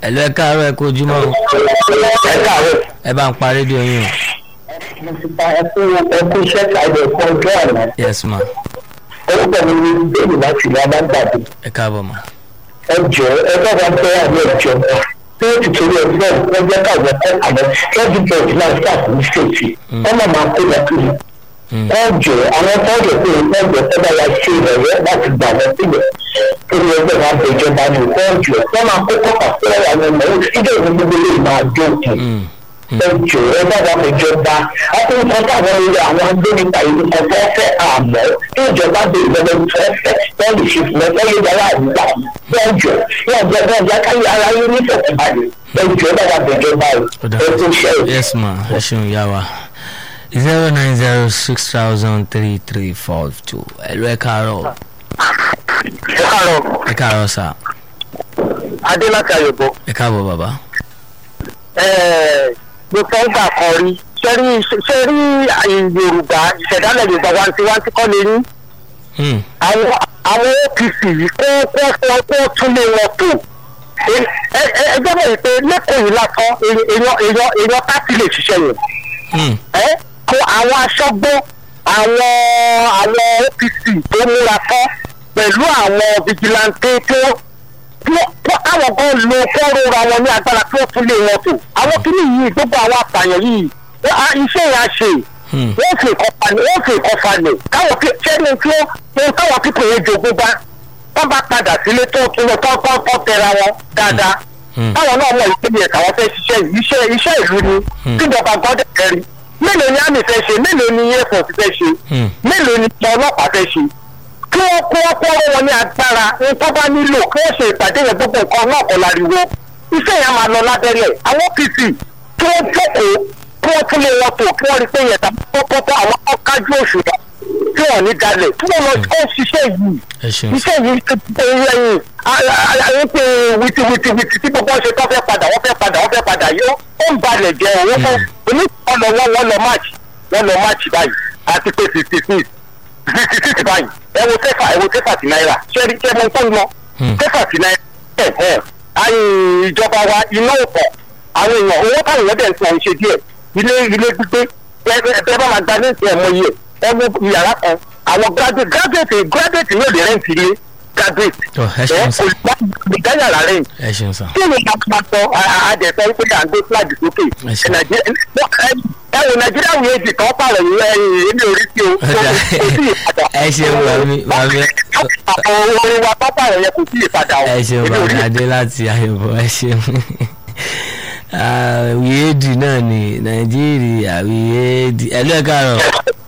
ẹ̀lú ẹ káàárọ̀ ẹ kú ojúmọ́ o ẹ káàárọ̀. ẹ bá ń pa rédíò yín o mo ti pa ẹkú ẹkú iṣẹ́ ṣàìdẹ̀ fún ọjọ́ àná. yes ma orúkọ mi ni bẹ́ẹ̀ni láti ìlú abágbàdo. ẹ káàbọ̀ ma ẹ jọ ẹ bá wa bẹ́ àmì ẹjọ́ tí ó ti torí ẹgbẹ́ wọn jẹ́ káwọn ẹ̀kọ́ àmọ́ lọ́dún bẹ́ẹ̀ náà staff ní sèètì wọ́n máa máa kó lọ kiri. Mm. ẹ jọ àwọn tọ́jú pé wọ́n jọ fẹ́ bá wa ṣe ìrọ̀lẹ́ láti gbà wọ́n sílẹ̀ torí ẹgbẹ́ wa bẹ ìjọba ní ìkọ́ ọ̀jọ̀ wọ́n máa kó kọ́kà sílẹ̀ àwọn ọmọ ìdílé ìlú gbogbo lè máa dókun Mm. ẹjọ ẹ bàbá ìjọba akóńtàn táwọn ilé àwọn agbẹnipa ìlú kan fẹ́ fẹ́ àmọ́ tí ìjọba bẹ ìjọba ìlú fẹ́ fẹ́ wọ́n lè ṣe fún ẹ wọ́n lè dára àdúgbà ẹjọ yóò jẹ bẹ́ẹ̀ jẹ́ káyé ara yín ní ìfọ̀kànbalẹ̀ ẹjọ bàbá ìjọba Ó dà. ẹ tó ṣe é. yes ma ẹ ṣeun yá wa zero nine zero six thousand three three four two ẹ̀lú ẹ káàárọ̀ ẹ káàárọ̀ ẹ káàárọ̀ sà adé láti àyẹ̀bọ ẹ káàbọ̀ bàbá mo fẹ́ gbà kan rí sẹ́rí sẹ́rí yorùbá ìṣẹ̀dálẹ̀ yorùbá wantiwanti kọ́ lè ní. Mm. àwọn àwọn apc yìí kó kó kó kó tún lé wọn tó ẹ ẹ ẹ jẹ́ bẹ́ẹ̀ pé lẹ́kọ̀ọ́ yìí lásán èèyàn èèyàn èèyàn pátì lè ṣiṣẹ́ yẹn Mm. ẹ kó àwọn aṣọ́gbó àwọn àwọn apc tó múra tán pẹ̀lú àwọn vigilante tó tó àwọn kan lo fọ́ọ̀rọ̀ ra wọn ní agbára tó tún lé wọn tó àwọn kìíní yìí gbogbo àwọn àpàyàn yìí wọ́n á- iṣẹ́ yẹn á ṣe Mm. wọ́n fi nǹkan falẹ̀ wọ́n fi nǹkan falẹ̀ káwọn kí sẹ́ni tí ó ohun táwọn kíkọ̀ yẹn jogún bá wọ́n bá padà sílé tó tún lọ tó tó tó tẹra wọn dáadáa Mm. táwọn náà mọ̀ ìpínlẹ̀ ẹ̀ka wọn fẹ́ ṣiṣẹ́ yìí iṣẹ́ iṣẹ́ ìlú ni Mm. tíjọba gbọ́dọ̀ kẹrin mélòó ni àmì fẹ́ ṣe mélòó ni air force fẹ́ ṣe Mm. mélòó ni ìjọ ọlọ́pàá fẹ́ ṣe kí wọ́n kó wọ́n kó wọn ní agbára ohun tó bá nílò kí wọ́n ṣe ìpàdé yẹn gbogbo nǹkan náà kọ́ láriwo iṣẹ́ yẹn máa lọ lábẹ́rẹ́ àwọn apc kí wọ́n jókòó kí wọ́n tún lé wọn tó kí wọ́n rí pé yẹn tàbí pọ́pọ́ àwọn ọ̀kájú òṣùwọ̀n tí wọ́n ní dalẹ̀ tí wọ́n lọ kó ṣiṣẹ́ yìí ẹ ṣeun iṣẹ́ yìí ti pé lẹ́yìn ayé pé wìtìwìtìwìtì tí gbogbo ṣe tó fẹ́ padà wọ́n fẹ́ padà wọ́n fẹ́ padà yóò ó ń balẹ̀ jẹ́ owó fún oníkan lọ wọ́n wọ́n lọ máàcì wọ́n lọ máàcì báyìí àti pé fifty six fifty six báyìí ẹ wo kẹfà ẹ wo kẹfà sí náírà ṣẹ́ẹ́rì ṣẹ́ mọ́ tó ń lọ Hmm. kẹfà sí náírà ẹ̀ ẹ̀ ayé ìjọba wa iná ọ̀pọ̀ àwọn èèyàn owó táwọn èèyàn dẹ̀ ń sọ ń ṣe díẹ̀ ilé ilé gbígbé ẹ ẹ ẹ bá máa gba ní ìsìn ẹ̀mọ yìí ẹ mú yàrá kan àwọn graduate graduate graduate yóò lè rẹ́ǹtì ilé graduate Ọ, ẹ ṣeun sà. olùgbà yàrá rẹ̀ ẹ ṣeun sà kí ni ká sọ àdẹ̀sẹ̀ pé à ń gbé flag sókè Ẹ ṣeun. ẹ wò nàìjíríà wòye èdè kan pààrọ̀ yìí ẹ̀yìn èmi ò rí sí o Ó dà. kò sí ìpadà ẹ ṣeun bàmí bàmí àwọn orin wa pápá rẹ̀ yẹ kò sí ìpadà o ẹ ṣeun èmi ò rí bàmí adé láti àyẹ̀bọ̀ ẹ ṣeun àwìyéèdì náà ni nàìjíríà àwìyéèdì ẹ̀lú ẹ káàárọ̀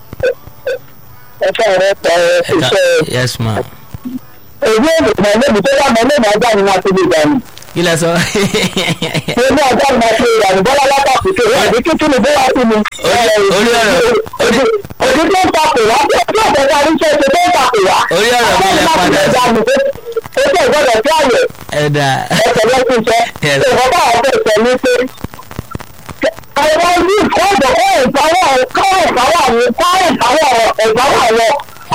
ẹ fẹ́ rẹ pẹ́ ẹ ká iṣẹ́ yes ma èyí èdè kan lẹ́bi tó wà mọ́ lẹ́nu ọjà ni wọ́n ti lè dànù kí lẹ sọ ṣé ní ọjà ni wọ́n ti lè dànù bọ́lá látàkùn tó wà ní kíkún ní bọ́lá sí mi. Orí- orí ọ̀rọ̀- orí- òdì tó ń takò wá bí ọjọ́ ìjọba oníṣẹ́ ṣe tó ń takò wá. Orí ọ̀rọ̀ mi lẹ padà sí. ó tẹ̀ gbọ́dọ̀ sí àyẹ̀ ẹ̀dà ẹsẹ̀ lọ́sùn iṣẹ́. Yes. ìwọ́n bá àwọn fẹ́ sọ ní pé àwọn ní ìkọ́jọ kọ́ ìpawọ́ kọ́ ìpawọ́ àwọn kọ́ ìpawọ́ ìpawọ́ àwọn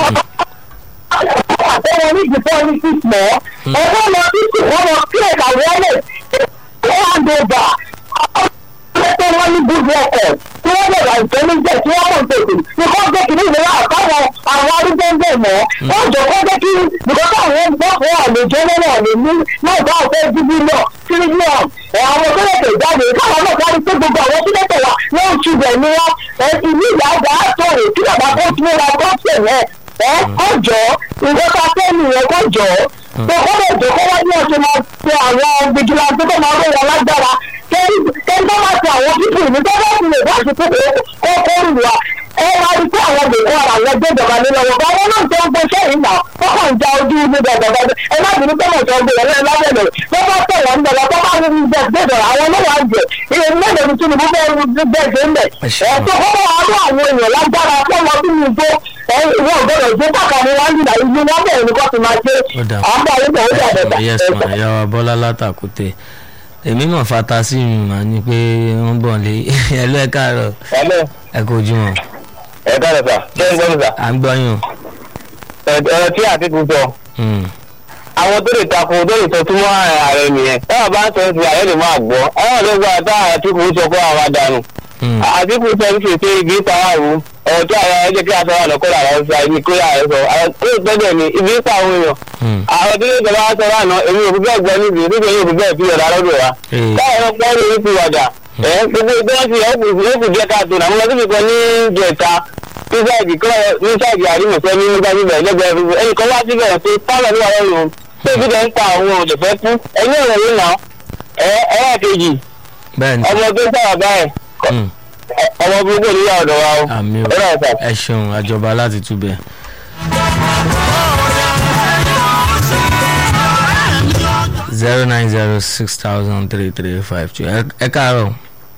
àtẹwọn ní ìdìbò ní six mọ́ ọgbọ́n lọ sí six wọ́n lọ sí ẹ̀ka wọlé hand over ọ̀pọ̀ wọn ní good record tí wọ́n lè ra ìtẹ́lẹ́jẹ̀ tí wọ́n mọ̀ tètè ní kọ́ jẹ́ kí ní ìlera àtàwọn àwọn arúgbó ń bẹ̀ mọ́ wọ́n jọ kọ́ jẹ́ kí nìkan àwọn ẹgbẹ́ fún àlejò lọ́wọ́ lè ní náà bá ọ̀fẹ́ bíbí náà tírílíọ̀n àwọn tó lè jáde káwọn náà kárí pé gbogbo àwọn tó lè wà wọ́n ń ṣubẹ̀ ní wọn ìlú ìyá àgbà àtọ̀rẹ̀ kí bàbá tó tún ra bọ́ọ̀sẹ̀ yẹn ẹ kọjọ ìjọba fẹ́mi yẹn kọjọ tó kọ́ lè jọ kọ́ wá ní ọ̀sẹ̀ máa pe àwọn vigilante tó máa rọ̀ wọn lágbára kẹ́ni kẹ́ni tó máa pe àwọn pípì ní tó bá ti lè bá ṣe pé kó kó rù wá ẹ wá rí pé àwọn gbèkó ara àwọn gbé ìjọba nínú ọwọ́ bá wọn náà tó ń gbé sẹ́yìn náà wọ́n kàn ń ja ojú ibi gbàgbàgbà ẹ má bínú pé mo sọ gbé ẹ̀rẹ́ lábẹ́lẹ̀ tó bá tẹ̀ wọ́n bẹ̀rẹ̀ tó bá rí ní gbé ìjọba àwọn náà wà jẹ iye mélòó ni tinubu fẹ́ gbé gbé ń bẹ̀ ẹ̀ tó kọ́ wá rú àwọn èèyàn lágbára fún ọmọ bí mi gbó ìwọ gbọdọ̀ gbé pàkàní wọn nígbà ìlú wọn bẹ̀rẹ̀ ní kó ti máa ṣe Ó dà. àwọn àyè náà ó dà bẹ̀tà yes ma ìyá wa bọ́lá látàkùtè èmi mọ̀ fata sí mi mà ní pé wọ́n bọ̀ lé ẹ̀lú ẹ káàárọ̀ ẹ̀lẹ́ ẹ kò jú wọn ẹ̀ka rẹ̀ sà ṣé ń gbọ́ mi sà à ń gbọ́ yín o. ẹ̀rọ tí àti tuntun Hmm. àwọn tó lè takò tó lè sọ túmọ̀ ààrẹ nìyẹn táwọn bá ń sọ ti ààrẹ lè máa gbọ́ àwọn ló gba táwọn àtìkù sọ fún àwọn àdánù Hmm. àtìkù sọ ní fèsì ibi pàwọ́ ọ̀rọ̀ tó ààrẹ ẹjẹ́ kí a sọ wà lọ́kọ́ làwọn sọ àìní kó yà sọ àwọn tó gbẹ́dẹ̀ ní ibi pa àwọn èèyàn Hmm. àwọn tó lè jọba wá sọ lánàá èmi ò fi bẹ́ẹ̀ gbọ́ níbi níbi èmi ò fi bẹ́ẹ̀ fi ọ̀dà lọ́dọ̀ wa Ee. táwọn ọlọ́pàá ní ìlú ti wàdà ẹ̀ gbogbo ìgbọ́nsì ẹ̀kú díẹ̀ káàtó náà mo lọ síbi kan ní jẹ̀ta ní sáìdì kọ́ ní sáìdì àrímọ̀fẹ́ ní nígbà bíbẹ̀ lẹ́gbẹ̀ẹ́ bíbẹ̀ ẹnì kan wá síbẹ̀ pé pálọ̀ ní wàhálà òun tó ibi tẹ̀ ń pa àwọn òṣèfẹ́ kú ẹ̀yìn ọ̀rọ̀ yìí nà ẹ̀ ẹ̀yà kejì bẹ́ẹ̀ ni ọmọ tó ń sábà báyìí Hmm. ọmọ gbogbo níyà ọ̀dọ̀ wa o àmì o ọ̀rọ̀ ọ̀sà. ẹ ṣeun àjọba láti túbẹ̀. zero nine zero six thousand three three five two ẹ káàárọ̀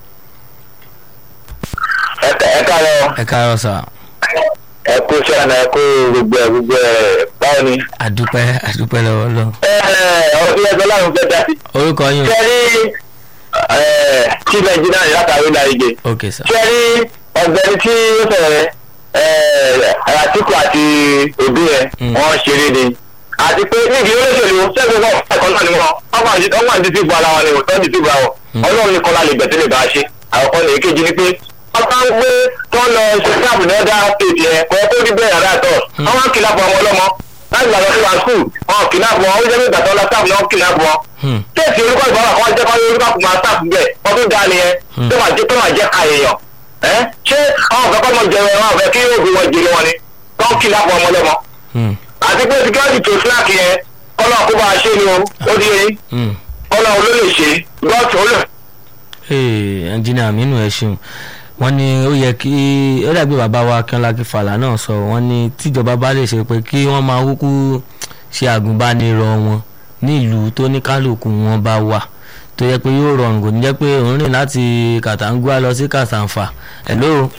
ẹ káàárọ̀ ẹ káàárọ̀ sà ẹ kú sẹ́nà ẹ kú gbogbo ẹ gbogbo ẹ báwo ni. àdúpẹ́ àdúpẹ́ lọ́wọ́ lọ. ẹ ẹ ọdún ẹgbẹ́ láwọn fẹ́ dá sí. orúkọ yín o sẹ́rí tí nàìjíríà yìí látàrí nàìjẹ́ ok sà sẹ́rí ọ̀gbẹ́ni tí ó sọ̀rọ̀ yẹn àtìkù àti òbí yẹn Mm. wọ́n ṣeré ni àti pé níbi olóṣèlú sẹ́gun náà ẹ̀kọ́ náà ni wọ́n ọmọ àti ọmọ àti ti bu ara wọn ni wọ́n tọ́jú ti bu ara wọn Mm. ọlọ́run ní kọ́lá lè gbẹ̀tẹ́ lè bá a ṣe àkọ́kọ́ ní èkejì ni pé wọ́n bá ń gbé tó ń lọ ṣe sáàbù ní ọ̀dà stéètì yẹn kọ́ kó rí bẹ́ẹ̀ rárá tọ̀ Mm. wọ́n máa ń kìlá bọ̀ ọmọ ọlọ́mọ láti gbàgbọ́ sí wa skul wọn kìlá bọ̀ wọn ó jẹ́ nígbà tó lọ sáàbù náà kìlá bọ̀ Hmm. kéèsì orúkọ ìbára kan jẹ́ kọ́ orúkọ kò máa sáàbù bẹ́ẹ̀ ọdún dá nìyẹn Hmm. tó máa jẹ́ tó máa jẹ́ ka èèyàn ẹ́ ṣé àwọn ọ̀fẹ́ kọ́ mọ̀ jẹun ẹ̀rọ ọ̀fẹ́ kí yóò fi wọn jèrè wọn ni tó ń kìlá bọ̀ ọmọ ọlọ́mọ Hmm. àti pé security tó slack yẹn kọ́nà kó bá a ṣe ni o ó di eyín Hmm. kọ́nà ló lè ṣe gọ́ọ̀tì ó lè. Hey, ẹnjìnìà Aminu ẹ ṣeun wọ́n ní ó yẹ kí ó dàbí bàbá wa Akínọlá Akínfàlà náà sọ wọ́n ní tíjọba bá lè ṣe pé kí wọ́n máa kúkú ṣe àgùnbánirọ̀ wọn ní ìlú tó ní kálukú wọn bá wà tó yẹ pé yóò rọrùn kò ní jẹ́ pé òun rìn láti Kàtàǹgùà lọ sí Kàtàǹfà hello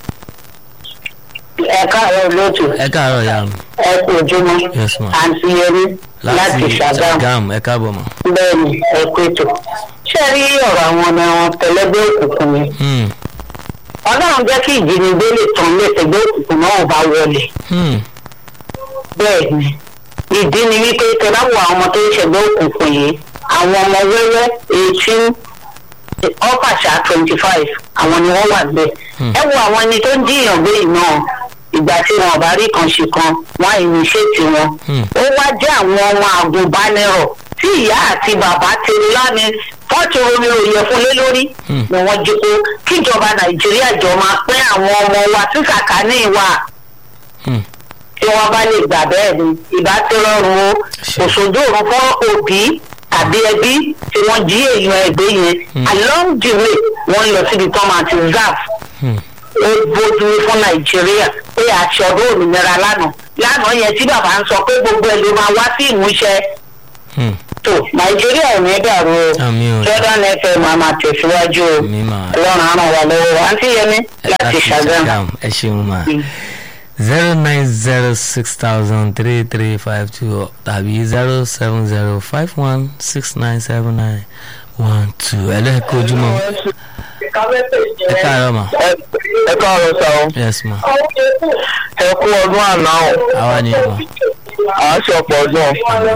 ẹ káàárọ̀ lóòtù ẹ káàárọ̀ ya mi ẹ kú ojúmọ́ yes ma àǹtí yẹrí láti ṣàgámù Ṣàgámù ẹ káàbọ̀ ma. bẹ́ẹ̀ ni ẹ kú ètò ṣé rí ọ̀rọ̀ àwọn ọmọ wọn tẹ̀lẹ́gbẹ́ òkùnkùn yẹn Hmm. ọlọ́run jẹ́ kí ìjínigbé lè tàn lẹ́sẹ̀gbẹ́ òkùnkùn náà bá wọlé Hmm. bẹ́ẹ̀ ni ìdí ni wípé tẹ́lá wo àwọn ọmọ tó ń ṣẹ̀gbẹ́ òkùnkùn yìí àwọn ọmọ wẹ́wẹ́ eighteen ọ́fàṣà twenty five àwọn ni wọ́n wà bẹ́ẹ̀. Hmm. ẹ wo àwọn ẹni tó ń díyàn gbé yìí náà ìgbà tí wọn ò bá rí kan ṣe kan wọn á ìníṣètì wọn. Hmm. ó wá jẹ́ àwọn ọmọ àgùnbánirọ̀ tí ìyá àti bàbá ti láni fọ́ọ̀tì omi òye fún lé lórí Hmm. ni wọ́n jí kó kíjọba nàìjíríà jọ máa pín àwọn ọmọ wa tí sàkání wa Hmm. tí wọ́n bá lè gbà bẹ́ẹ̀ ni ìbá tí rọrùn o Ṣe. òṣòdò òrùn fún òbí tàbí ẹbí tí wọ́n jí èèyàn ẹgbẹ́ yẹn Hmm. along the way wọ́n lọ síbi tó máa ti zaf Hmm. ó bójú fún nàìjíríà pé àṣẹ ọdún òmìnira lánàá lánàá yẹn tí bàbá ń sọ pé gbogbo ẹ ló máa wá sí ìmúṣẹ Hmm. tó nàìjíríà ò ní dàrú o àmì ò jordan fm máa máa tẹ̀síwájú o mi máa. ọlọ́run á ràn wá lọ́wọ́ àǹtí yẹmi láti ṣàgámù. ẹ ṣeun ma Mm. zero nine zero six thousand three three five two tàbí zero seven zero five one six nine seven nine one two ẹlẹ́ẹ̀kọ́ ojúmọ́ ẹ káàárọ̀ ma ẹ káàárọ̀ sáwọn. yes ma ẹ kú ọdún àná o àwa ni ma à ń ṣọ̀pọ̀ ọdún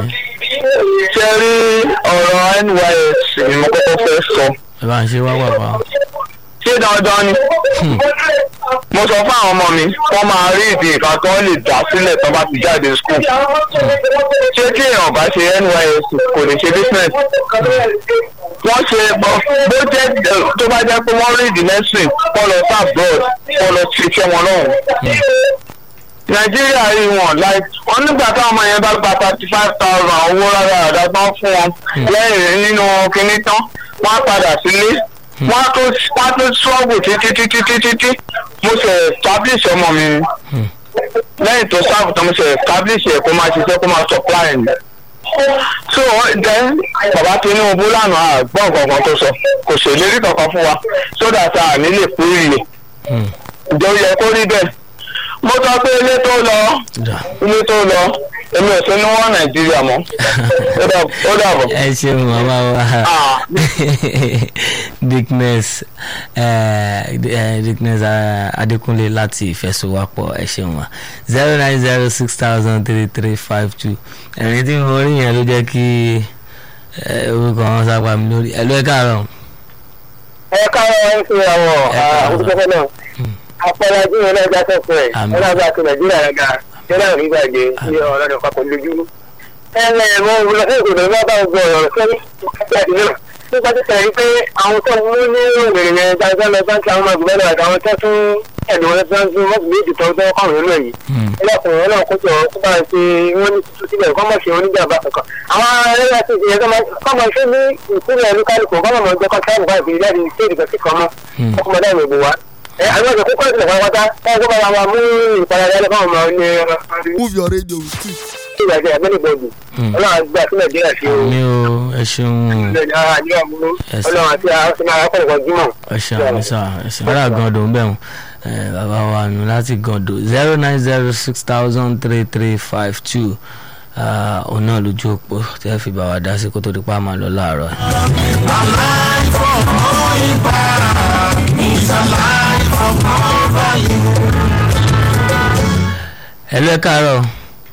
ṣe rí ọ̀rọ̀ nys ni mo kọ́kọ́ fẹ́ sọ ẹ bá ń ṣe wá wàpá ṣé dandan ni Hmm. mo sọ fún àwọn ọmọ mi wọ́n máa rí ìdí nǹkan tó lè dá sílẹ̀ tó bá ti jáde school ṣé tí èèyàn bá ṣe nys kò lè ṣe business wọ́n ṣe bó jẹ́ tó bá jẹ́ pé wọ́n rí ìdí medicine kọ́ lọ sí abroad kọ́ lọ ṣiṣẹ́ wọn lọ́hùn nàìjíríà rí wọn láì wọn nígbà táwọn ọmọ yẹn bá gba thirty five thousand owó rárá àdá tán fún wọn lẹ́yìn nínú kinní tán wọ́n á padà sílé wọ́n á tó wọ́n á tó ṣọ́ọ̀bù títí títí títí tí mo ṣe establish ọmọ mi ni Hmm. lẹ́yìn tó sáàbù tán mo ṣe establish ẹ̀ kó máa ṣiṣẹ́ kó máa supply ẹ̀ so then bàbá tinubu lánàá àgbọ̀n kankan tó sọ kò ṣèlérí kankan fún wa so that a ní lè kú ìyè Hmm. ìjọ yẹ kó rí bẹ́ẹ̀ mo sọ pé ilé tó lọ dà. ilé tó lọ èmi ò sí ní wọn nàìjíríà mọ́ ó dà- ó dàbọ̀. ẹ ṣeun màmá wa Ah. dickness eh, eh, dickness eh, adékúnlé láti ìfẹsowápọ̀ ẹ ṣeun wa zero nine zero six thousand three three five two ẹ̀rín tí mo rí yẹn ló jẹ́ kí eh, orúkọ wọn sápá mi lórí ẹ̀ ló ẹ̀ káàárọ̀ ẹ káwọn ẹ ń fi àwọn olùsọfẹ náà apẹ̀rẹ̀ ajú yẹn náà jáde fún ẹ Àmín. ọlọ́run àti nàìjíríà rẹ ga ṣé náà rí gbàgbé sí ọlọ́dún papọ̀ lójú. ẹ ẹ mo lọ sí ìgbòdo bá bá gbọ́ ọ̀rọ̀ sẹ́yìn ìgbàdí náà nípa tó tẹ̀lé pé àwọn tó mú ní òmìnir yẹn dáadáa lọ bá ń ṣe àwọn ọmọ ìgbìmọ̀ náà àtàwọn tó tún ẹ̀dùn wọn tó ń tún wọ́n sì méjì tó ń tọ́ kọ́rùn nínú èyí Hmm. ẹlẹ́kùnrin náà kó jọ kó bá ń ṣe wọ́n ní tuntun síbẹ̀ kọ́ mọ̀ ṣe oníjàmbá kankan àwọn ẹlẹ́yà ti ṣe ẹ̀kọ́ mọ̀ ṣe ní ìpínlẹ̀ olúkálùkù kọ́ mọ̀ jẹ́ kọ́ sáàbù bá ìbí láti ṣe ìdìbò sí kan mọ́ Hmm. ọkọ̀ mọ̀dá ìwé wa. ẹ àwọn ọ̀dọ́ kókó ìṣẹ̀lẹ̀ pátápátá ẹ̀ kó bá wa mú ìparadà lẹ́fọ̀ ọmọ ní move your radio with it. ìgbàgbé àgbẹ̀lẹ̀gbọ̀dù Hmm. ọlọ́run àgbà sí nàìjíríà ṣe o mi ò ẹ ṣeun Yes. ọlọ́run àti àwọn ọ̀sán akọ̀rọ̀kọ̀ jímọ̀. ẹ ṣeun àmì sá ẹ ṣeun ará gàndò ń bẹ̀ wọ́n bàbá wa nù láti gàndò zero nine zero six thousand three three five two òun náà lójú òpó tẹ́ fi bá wa dá sí kó tó di pa máa lọ láàárọ̀ yìí. ẹ lọ ẹ káàárọ̀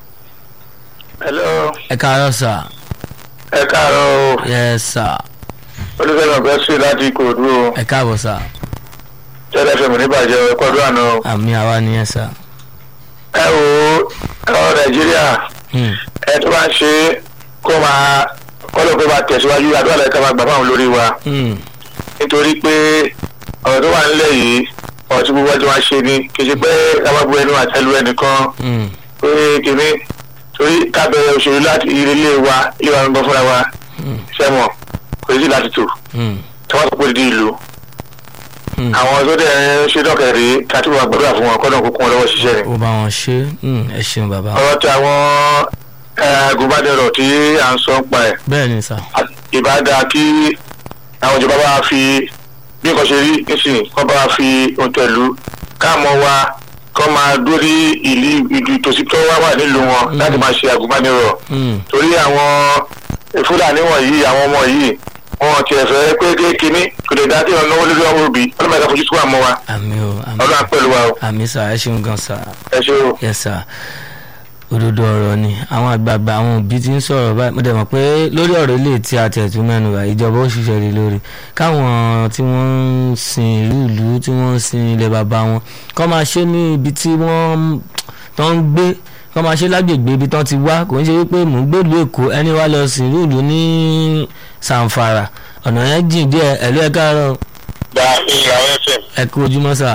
hello ẹ káàárọ̀ sà ẹ káàárọ̀ o yẹ sà olùfẹ́lẹ̀ ọ̀gá sí láti ìkòròdú o ẹ káàbọ̀ sà tẹ́lẹ̀ fẹ̀mí níbàjẹ́ ẹ̀kọ́ ọdún àná o. àmì àwa nìyẹn sà. ẹ wo ọ̀rọ̀ nàìjíríà Hmm. ẹ tó bá ń ṣe kó máa kọ́lọ̀ kó máa tẹ̀síwájú àdúrà lẹ́ka máa gbà fáwọn olórí wa Hmm. nítorí pé ọ̀rọ̀ tó wà nílẹ̀ yìí ọ̀rọ̀ tí gbogbo ọjọ́ máa ṣe ni kì í ṣe pé ká má bu ẹnu àtẹlu ẹnìkan Hmm. pé kìíní torí kábẹ̀rẹ̀ òṣèlú láti ilé wa ilé wa ń bọ́ fúnra wa Hmm. sẹ́mọ̀ kò sí láti tò Hmm. tí wọ́n tó pé di ìlú Hmm. àwọn tó dẹ̀ ń ṣe dọ́kẹ̀rẹ́ ká tó wà gbọ́dọ̀ fún wọn kọ́dọ̀ kó kún wọn lọ́wọ́ ṣiṣẹ́ ni. ó bá wọn ṣe Hmm. ẹ ṣeun bàbá. ọ̀rọ̀ tí àwọn agùnbánirọ̀ tí à ń sọ ń pa ẹ̀ bẹ́ẹ̀ ni sà. ìbáda kí àwọn ìjọba bá fi bí nǹkan ṣe rí nísìnyí kọ́ bá fi ohun tẹ̀lú káàmọ́ wa kọ́ máa dórí ìlú ìlú tòsí tó wá wà nílùú wọn láti máa ṣe agùnbánirọ̀ Hmm. torí àwọn fúlàní wọ̀nyí àwọn ọmọ yìí wọn ti ẹ̀fẹ́ pé kékeré kò lè dá kí wọn náwó lórí ọmọ òbí ọlọ́mọ ẹ̀ka fojú sùn àmọ́ wa àmì o àmì ọlọ́run pẹ̀lú wa o àmì sà ẹ ṣeun gan sà. ẹ ṣe o. yes sà òdodo ọ̀rọ̀ ni àwọn àgbààgbà àwọn òbí ti ń sọ̀rọ̀ báyìí mo dẹ̀ mọ̀ pé lórí ọ̀rọ̀ ilé tí a tẹ̀ tún mẹ́nu bá ìjọba ó ṣiṣẹ́ rí lórí káwọn tí wọ́n ń sin ìlú ìlú tí wọ́n ń sin ilẹ̀ bàbá wọn kọ́ máa ṣe ní ibi tí wọ́n tó ń gbé kọ́ máa ṣe lágbègbè ibi tán ti wá kò ń ṣe wípé mò ń gbèlú èkó ẹni wá lọ sin ìlú ìlú ní sàǹfàrà ọ̀nà yẹn jìn díẹ̀ ẹ̀lú ẹ̀ káàárọ̀ gba ìyàwó fm ẹ kú ojúmọ́ sà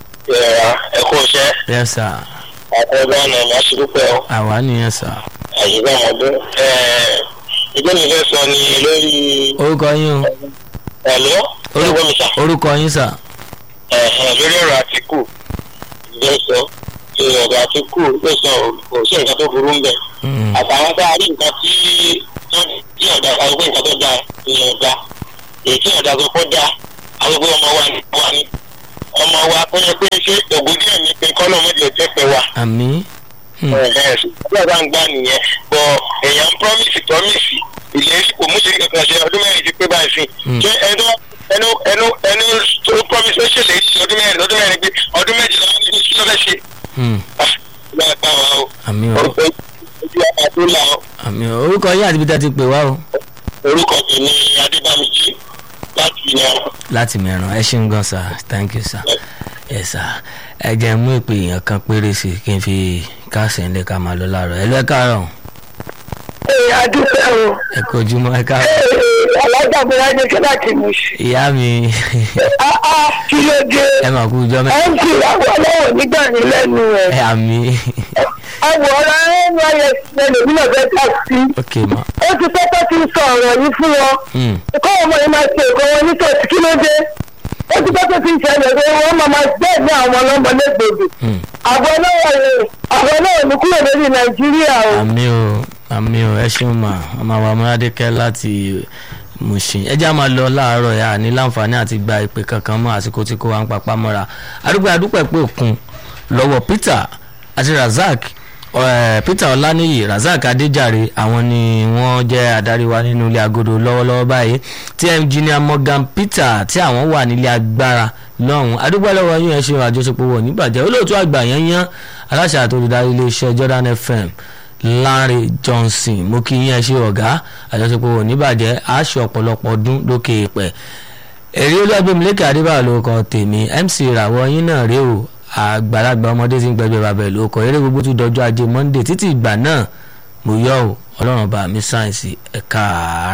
ẹ kó iṣẹ́ yes sà àtẹ̀gbọ́n ọ̀nà ìmọ̀ṣẹ́dúpẹ́ o. àwa nìyẹn sà àyíká ọdún ìgbẹ́ mi fẹ́ sọ ni lórí orúkọ yín o ẹ̀lọ́ ẹ̀wọ́n mi sà orúkọ yín sà. lórí ọ̀rọ̀ àtìkù ló sọ ọ̀rọ̀ àtìkù ló sọ kò sí nǹkan tó burú ń bẹ̀ Mm. àtàwọn tá a rí nǹkan tí tí ọ̀dà àwọn pé nǹkan tó dáa ìyẹn ọ̀dà èyí tí ọ̀dà tó kọ́ dáa àwọn pé ọmọ wa ni wa ni ọmọ wa kó yẹ pé ṣé ògùn díẹ̀ ní pé kọ́lọ́ mọ́jọ jẹ́ pẹ́ wa àmì Hmm. ọlọ́dà ń gbà nìyẹn bọ̀ èèyàn ń promise promise ìlérí kò mú sí kankan ṣe ọdún mẹ́rin ti pé báyìí sí Mm. ṣé ẹnu ẹnu ẹnu ẹnu tó promise ó ṣèlérí sí ọdún mẹ́rin ọdún mẹ́rin pé ọdún méjìlá ní kí ló fẹ́ ṣe Hmm. ìgbà ẹ̀ka wa o àmì o orúkọ ojú ọmọ tó là o àmì o orúkọ yín àti ibi tá a ti pè wá o. orúkọ tèmi adébámijí láti yan láti mẹ́ràn ẹ ṣeun gan sir thank you sir yes sir ẹ jẹ́ mú ìpè èèyàn kan péré sí i kí n fi káàsì ńlẹ̀ ká máa lọ láàárọ̀ ẹ lọ ẹ káàárọ̀ ee adúpẹ́ o ẹ kú ojúmọ́ ẹ káàárọ̀ ee alágbàbọ̀lá ní kíláà tí mo ṣe ìyá mi áá kí ló dé ẹ mà kú ọjọ́ mẹ́ ẹ ń fi àwọn ọlọ́wọ̀ nígbà ní lẹ́nu ẹ rẹ̀ àmì àwòrán ẹ̀ ń wáyé ẹlòmí náà fẹ́ tà sí ok ma ó ti pẹ́pẹ́ tí ń sọ ọ̀rọ̀ yìí fún wọn Hmm. kọ́ ọmọ yìí máa ṣe nǹkan wọn ní tòsí kí ló dé ó ti pẹ́pẹ́ tí ń ṣẹlẹ̀ pé wọ́n máa máa bẹ́ẹ̀ ní àwọn ọlọ́mọ lẹ́gbẹ̀ẹ́ Hmm. àbọ̀ náà rè àbọ̀ náà ní kúrò lórí nàìjíríà o. àmì o àmì o ẹ ṣeun mà ọmọ àwọn amúnádékẹ́ láti Mushin ẹ jẹ́ á máa lọ láàárọ̀ yà ní láǹfààní àti gba ìpè kankan mọ́ àsìkò tí kò wá ń papá mọ́ra àdúgbò àdúpẹ́ pé òkun lọ́wọ́ Peter àti razak eh, peter ọláníyì razak adéjàre àwọn ni wọ́n jẹ́ adarí wa nínú ilé agodo lọ́wọ́lọ́wọ́ báyìí tí engineer morgan peter tí àwọn wà nílé agbára lọ́hùn adúgbòlọ́wọ́ yín ẹ ṣe àjọṣepọ̀ wọ̀ níbàjẹ́ olóòtú àgbà yẹn yán aláṣẹ àtòlùdarí iléeṣẹ́ jordan fm Lanre Johnson mo kí yín ẹ ṣe ọ̀gá àjọṣepọ̀ wọ̀ níbàjẹ́ àṣẹ ọ̀pọ̀lọpọ̀ ọdún lókè èèpẹ̀ èrè olúwàgbẹ̀mílẹ́kẹ̀ adébáyọ̀ ló kọ tèmi mc ìràwọ̀ yín náà rèé o àgbàlagbà ọmọdé tí ń gbẹgbẹ́ bàbá ẹ̀ ló kọ eré gbogbo tún dọjọ́ ajé monday títí ìgbà náà mo yọ̀ ọ́ ọlọ́run bá mi sáyẹ̀nsì ẹ̀ka